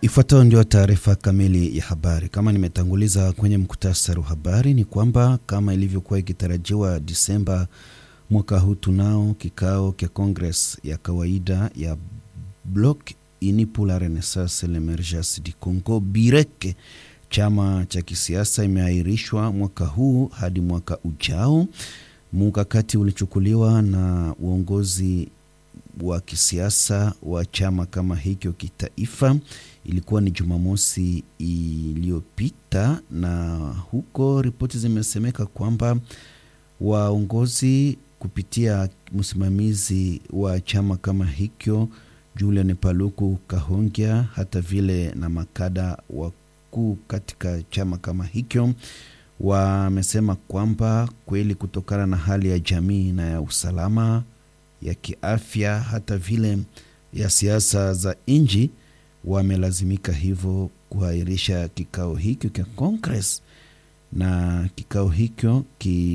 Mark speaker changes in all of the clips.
Speaker 1: Ifuatayo ndio taarifa kamili ya habari. Kama nimetanguliza kwenye mkutasari wa habari, ni kwamba kama ilivyokuwa ikitarajiwa Disemba mwaka huu, tunao kikao cha Congress ya kawaida ya Bloc Uni pour la Renaissance et l'Emergence du Congo BIREK. Chama cha kisiasa imeahirishwa mwaka huu hadi mwaka ujao. Mkakati ulichukuliwa na uongozi wa kisiasa wa chama kama hicho kitaifa. Ilikuwa ni Jumamosi iliyopita, na huko ripoti zimesemeka kwamba waongozi kupitia msimamizi wa chama kama hicho Julian Paluku Kahongya, hata vile na makada wakuu katika chama kama hicho wamesema kwamba kweli kutokana na hali ya jamii na ya usalama ya kiafya hata vile ya siasa za nchi wamelazimika hivyo kuahirisha kikao hicho cha Congress, na kikao hicho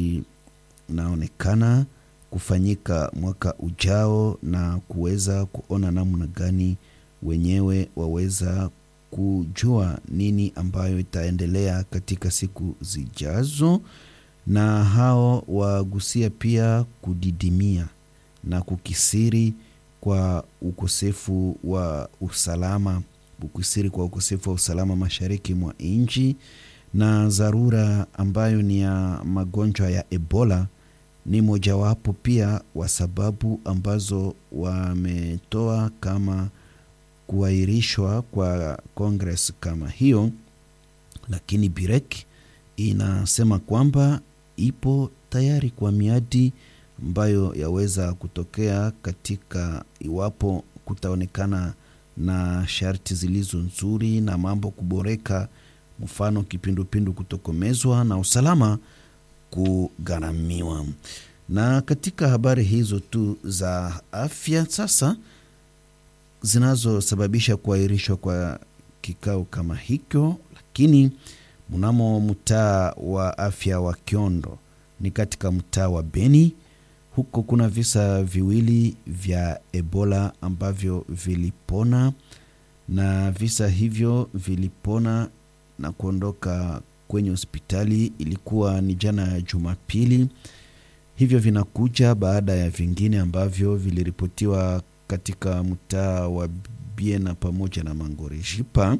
Speaker 1: kinaonekana kufanyika mwaka ujao na kuweza kuona namna gani wenyewe waweza kujua nini ambayo itaendelea katika siku zijazo, na hao wagusia pia kudidimia na kukisiri kwa ukosefu wa usalama, kukisiri kwa ukosefu wa usalama mashariki mwa nchi na dharura ambayo ni ya magonjwa ya Ebola ni mojawapo pia wa sababu ambazo wametoa kama kuahirishwa kwa Congress kama hiyo, lakini BIREK inasema kwamba ipo tayari kwa miadi ambayo yaweza kutokea katika iwapo kutaonekana na sharti zilizo nzuri na mambo kuboreka, mfano kipindupindu kutokomezwa na usalama kugharamiwa. Na katika habari hizo tu za afya sasa zinazosababisha kuahirishwa kwa kikao kama hicho, lakini mnamo mtaa wa afya wa Kiondo ni katika mtaa wa Beni huko kuna visa viwili vya Ebola ambavyo vilipona, na visa hivyo vilipona na kuondoka kwenye hospitali. Ilikuwa ni jana ya Jumapili. Hivyo vinakuja baada ya vingine ambavyo viliripotiwa katika mtaa wa Biena pamoja na Mangorejipa,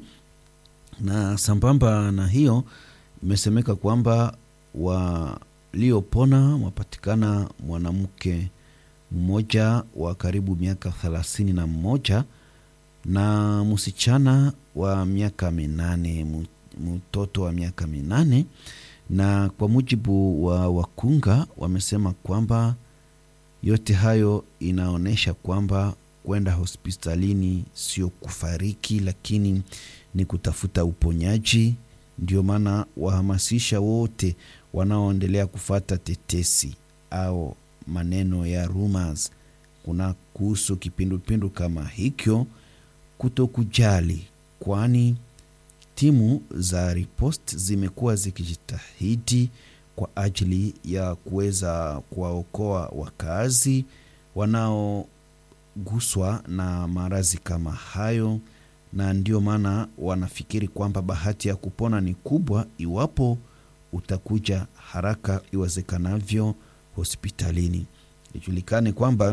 Speaker 1: na sambamba na hiyo imesemeka kwamba wa liopona wapatikana mwanamke mmoja wa karibu miaka thelathini na mmoja na msichana wa miaka minane, mtoto wa miaka minane. Na kwa mujibu wa wakunga wamesema kwamba yote hayo inaonyesha kwamba kwenda hospitalini sio kufariki, lakini ni kutafuta uponyaji. Ndio maana wahamasisha wote wanaoendelea kufata tetesi au maneno ya rumors kuna kuhusu kipindupindu kama hicho kutokujali, kwani timu za ripost zimekuwa zikijitahidi kwa ajili ya kuweza kuwaokoa wakazi wanaoguswa na maradhi kama hayo, na ndio maana wanafikiri kwamba bahati ya kupona ni kubwa iwapo utakuja haraka iwezekanavyo hospitalini. Ijulikane kwamba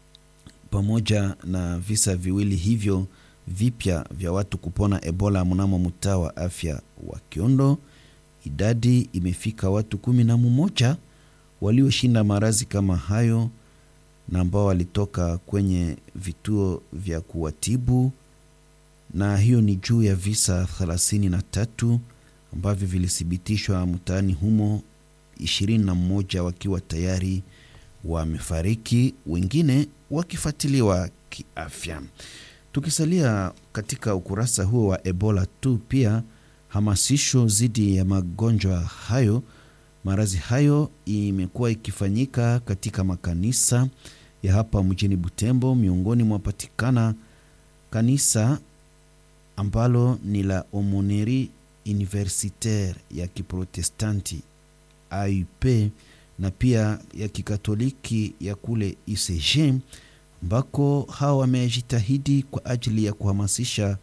Speaker 1: pamoja na visa viwili hivyo vipya vya watu kupona Ebola mnamo mtaa wa afya wa Kiondo, idadi imefika watu kumi na mmoja walioshinda maradhi kama hayo na ambao walitoka kwenye vituo vya kuwatibu, na hiyo ni juu ya visa thelathini na tatu ambavyo vilithibitishwa mtaani humo, ishirini na mmoja wakiwa tayari wamefariki, wengine wakifuatiliwa kiafya. Tukisalia katika ukurasa huo wa Ebola tu, pia hamasisho dhidi ya magonjwa hayo, maradhi hayo imekuwa ikifanyika katika makanisa ya hapa mjini Butembo. Miongoni mwapatikana kanisa ambalo ni la Omoneri Universitaire ya Kiprotestanti AUP na pia ya Kikatoliki ya kule ICG ambako hawa wamejitahidi kwa ajili ya kuhamasisha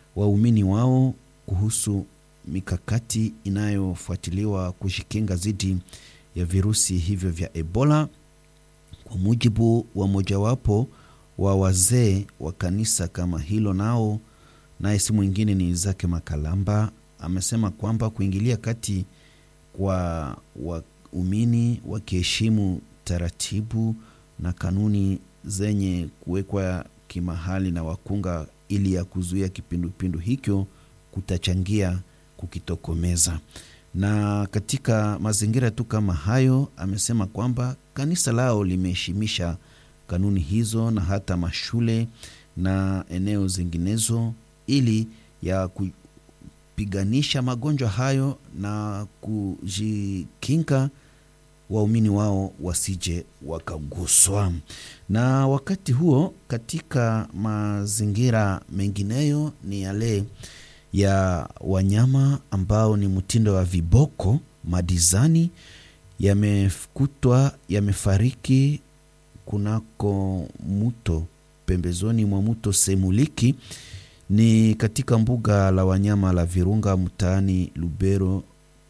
Speaker 1: waumini wao kuhusu mikakati inayofuatiliwa kujikinga dhidi ya virusi hivyo vya Ebola. Kwa mujibu wa mojawapo wa wazee wa kanisa kama hilo, nao naye si mwingine ni Izake Makalamba, amesema kwamba kuingilia kati kwa waumini wakiheshimu taratibu na kanuni zenye kuwekwa kimahali na wakunga ili ya kuzuia kipindupindu hicho kutachangia kukitokomeza. Na katika mazingira tu kama hayo, amesema kwamba kanisa lao limeheshimisha kanuni hizo na hata mashule na eneo zinginezo ili ya kupiganisha magonjwa hayo na kujikinga waumini wao wasije wakaguswa. Na wakati huo, katika mazingira mengineyo ni yale ya wanyama ambao ni mtindo wa viboko madizani yamekutwa yamefariki kunako mto pembezoni mwa mto Semuliki ni katika mbuga la wanyama la Virunga mtaani Lubero.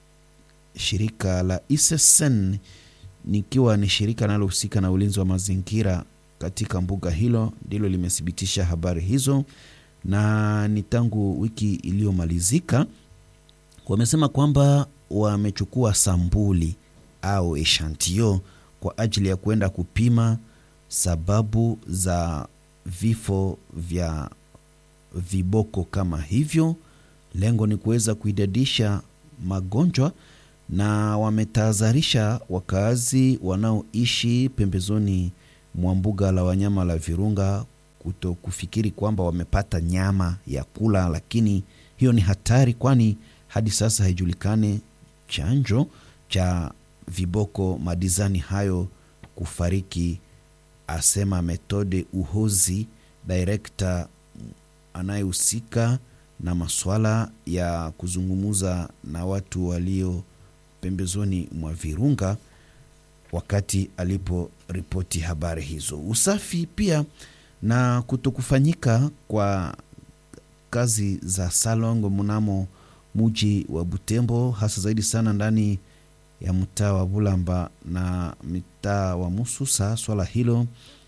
Speaker 1: Shirika la ISSN nikiwa ni shirika linalohusika na ulinzi wa mazingira katika mbuga hilo ndilo limethibitisha habari hizo, na ni tangu wiki iliyomalizika. Wamesema kwamba wamechukua sambuli au eshantio kwa ajili ya kwenda kupima sababu za vifo vya viboko kama hivyo. Lengo ni kuweza kuidadisha magonjwa na wametahadharisha wakazi wanaoishi pembezoni mwa mbuga la wanyama la Virunga kuto kufikiri kwamba wamepata nyama ya kula, lakini hiyo ni hatari, kwani hadi sasa haijulikane chanjo cha viboko madizani hayo kufariki, asema Methode Uhozi, direkta anayehusika na masuala ya kuzungumuza na watu walio pembezoni mwa Virunga wakati aliporipoti habari hizo. Usafi pia na kutokufanyika kwa kazi za salongo mnamo muji wa Butembo, hasa zaidi sana ndani ya mtaa wa Bulamba na mtaa wa Mususa. Swala hilo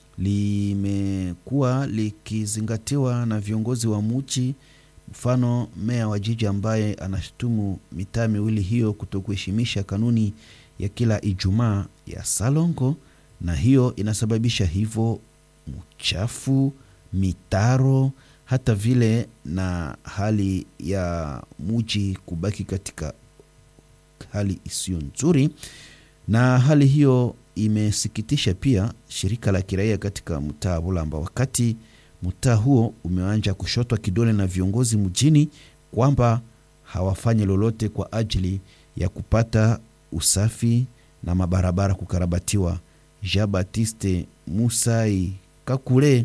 Speaker 1: limekuwa likizingatiwa na viongozi wa muji mfano meya wa jiji ambaye anashutumu mitaa miwili hiyo kutokuheshimisha kanuni ya kila Ijumaa ya salongo, na hiyo inasababisha hivyo mchafu, mitaro, hata vile na hali ya muji kubaki katika hali isiyo nzuri, na hali hiyo imesikitisha pia shirika la kiraia katika mtaa Bulamba wakati mtaa huo umeanza kushotwa kidole na viongozi mjini kwamba hawafanyi lolote kwa ajili ya kupata usafi na mabarabara kukarabatiwa. Jean Baptiste Musai Kakule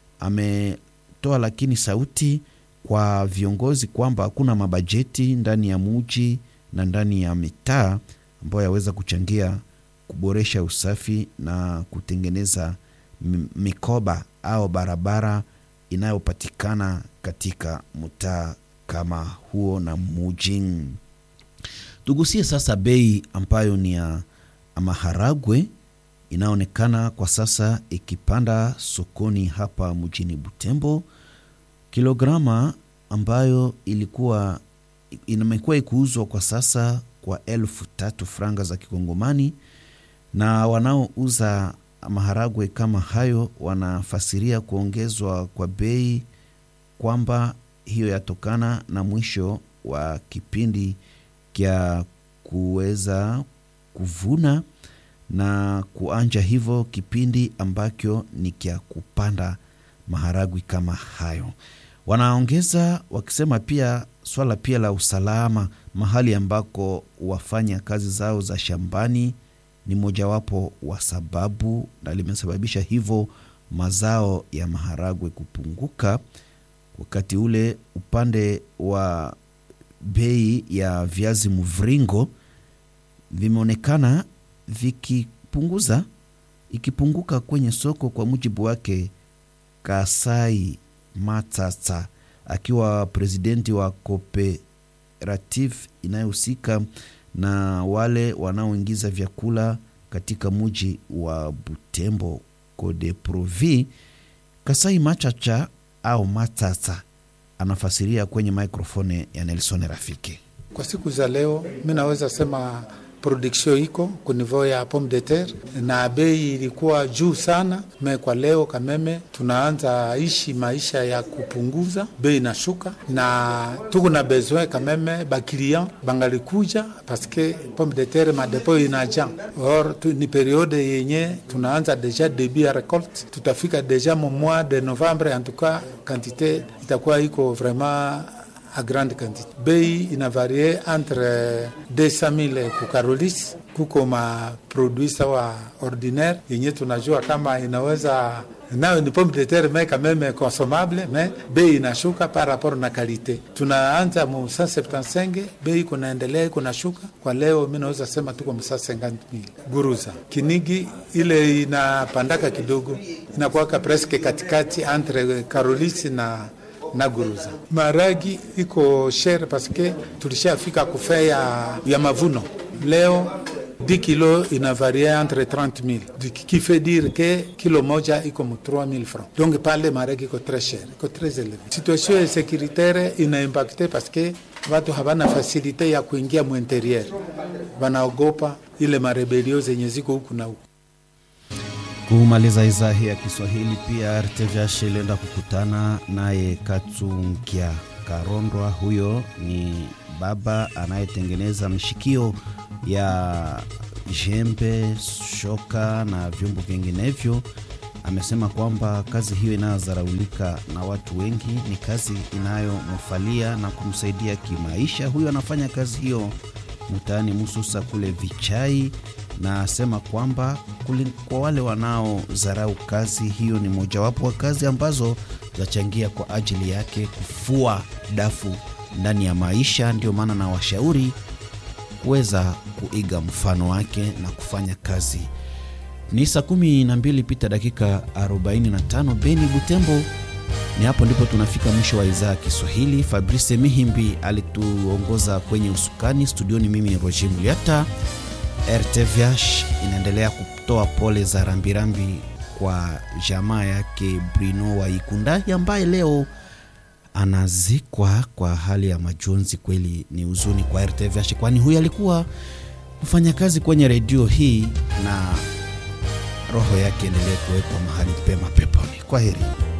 Speaker 1: ametoa lakini sauti kwa viongozi kwamba hakuna mabajeti ndani ya muji na ndani ya mitaa ambayo yaweza kuchangia kuboresha usafi na kutengeneza mikoba au barabara inayopatikana katika mtaa kama huo na muji. Tugusie sasa bei ambayo ni ya maharagwe inaonekana kwa sasa ikipanda sokoni hapa mjini Butembo. Kilograma ambayo ilikuwa imekuwa ikiuzwa kwa sasa kwa elfu tatu franga za Kikongomani, na wanaouza maharagwe kama hayo wanafasiria kuongezwa kwa bei kwamba hiyo yatokana na mwisho wa kipindi kya kuweza kuvuna na kuanja hivyo kipindi ambacho ni kya kupanda maharagwe kama hayo. Wanaongeza wakisema pia swala pia la usalama mahali ambako wafanya kazi zao za shambani ni mojawapo wa sababu na limesababisha hivyo mazao ya maharagwe kupunguka. Wakati ule upande wa bei ya viazi mviringo vimeonekana vikipunguza ikipunguka kwenye soko. Kwa mujibu wake Kasai Matata, akiwa presidenti wa cooperative inayohusika na wale wanaoingiza vyakula katika muji wa Butembo Codeprovi. Kasai Machacha au Matata anafasiria kwenye maikrofoni ya Nelson Rafiki.
Speaker 2: Kwa siku za leo, mi naweza sema production iko kunivou ya pomme de terre na bei ilikuwa juu sana me, kwa leo kameme tunaanza ishi maisha ya kupunguza bei inashuka, na tuko na besoin kameme bakilian bangalikuja paske pomme de terre madepo inaja or tu, ni periode yenye tunaanza deja debut ya recolte, tutafika deja mo mois de novembre, en tout cas quantité itakuwa iko vraiment a grande quantité. Bei ina varie entre 200,000 ku Carolis, kuko ma produit sawa ordinaire yenye tunajua kama inaweza nayo ni pomme de terre mais quand même consommable, mais bei inashuka par rapport na kalite. Tunaanza mu 175, bei kunaendelea iko nashuka. Kwa leo mimi naweza sema tuko mu 150,000. Guruza kinigi ile inapandaka kidogo, inakuwaka presque katikati entre Carolis na na guruza. Maragi iko shere paske tulishafika kufe ya, ya mavuno leo 10 kilo ina varie entre 30 000 qui fait dire que kilo moja iko mu 3 000 francs donc pale maragi iko tres cher iko tres eleve. Situation ya securitaire ina impacte paske watu havana fasilite ya kuingia mu interieur, wanaogopa ile marebelio zenye ziko huku na huku.
Speaker 1: Kumaliza idhaa hii ya Kiswahili, pia RTVH ilienda kukutana naye Katsunkia Karondwa. Huyo ni baba anayetengeneza mshikio ya jembe, shoka na vyombo vinginevyo. Amesema kwamba kazi hiyo inayodharaulika na watu wengi ni kazi inayomfalia na kumsaidia kimaisha. Huyo anafanya kazi hiyo mtaani Mususa kule Vichai na asema kwamba kwa wale wanaodharau kazi hiyo ni mojawapo wa kazi ambazo zachangia kwa ajili yake kufua dafu ndani ya maisha. Ndio maana na washauri kuweza kuiga mfano wake na kufanya kazi. Ni saa kumi na mbili pita dakika 45 Beni Butembo. Ni hapo ndipo tunafika mwisho wa idhaa ya Kiswahili. Fabrice Mihimbi alituongoza kwenye usukani studioni, mimi Roger Muliata. RTVH inaendelea kutoa pole za rambirambi kwa jamaa yake Bruno wa Ikundai ambaye leo anazikwa kwa hali ya majonzi. Kweli ni huzuni kwa RTVH, kwani huyu alikuwa mfanyakazi kwenye redio hii, na roho yake endelee kuwekwa mahali pema peponi. Kwa heri.